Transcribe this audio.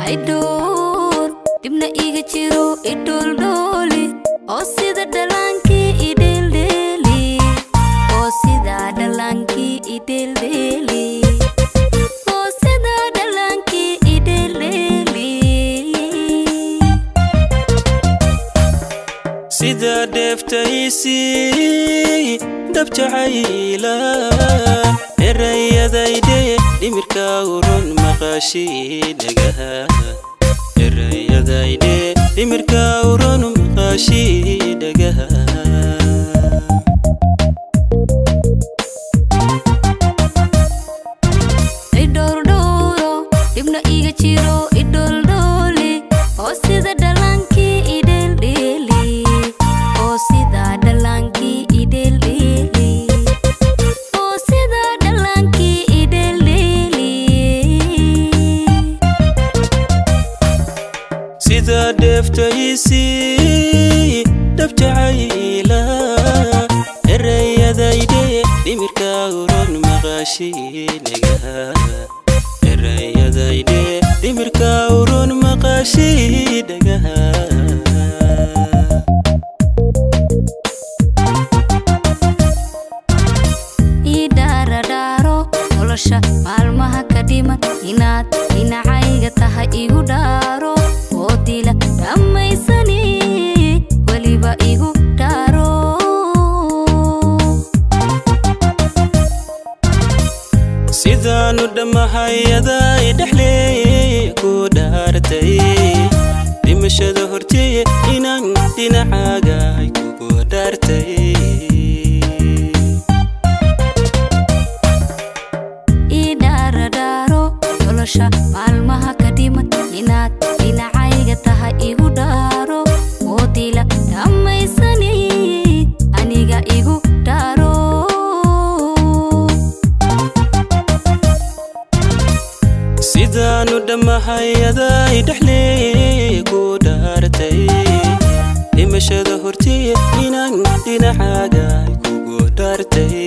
idhoor dhibna iga jiro idhooldhooli oo sida dhallaankii idheeldheeli oo sida dhallaankii idheeldheeli oo sida dhallaankii idheeldheeli sida dheeftaysii dhab jacayla erayadayde dhimirka urun maqaashii dhagaha erayadayde dhimirka urun maqaashii dhagaha idhowrdhowro dhibna iga jiro idhooldhooli oo sida dhallaankii idheeldheeli oo sida dhallaankii idheeldheeli oo sida dhallaankii idheeldheeli sida dheeftaysii dhab jacayla erayadayde dhimirka urun maqaashii dhagaha erayadayde dhimirka urun maqaashii dhagaha ii dhaaradhaaro nolosha maalmaha ka dhiman inaad dhinacayga tahay igu dhaaro oo dila dhammaysani weliba igu dhaaro sidaanu dhammahayaday dhexleey ku dhaartay dhimashada horteeye inaan dhinacaaga kugu dhaartay ii dhaaradhaaro nolosha maalmaha ka dhiman inaad dhinacayga tahay igu dhaaro oo dila dhammaysani aniga igu dhaaro sidaanu dhammahayaday dhexleey ku dhaartay dhimashada horteeye inaan dhinacaaga kugu dhaartay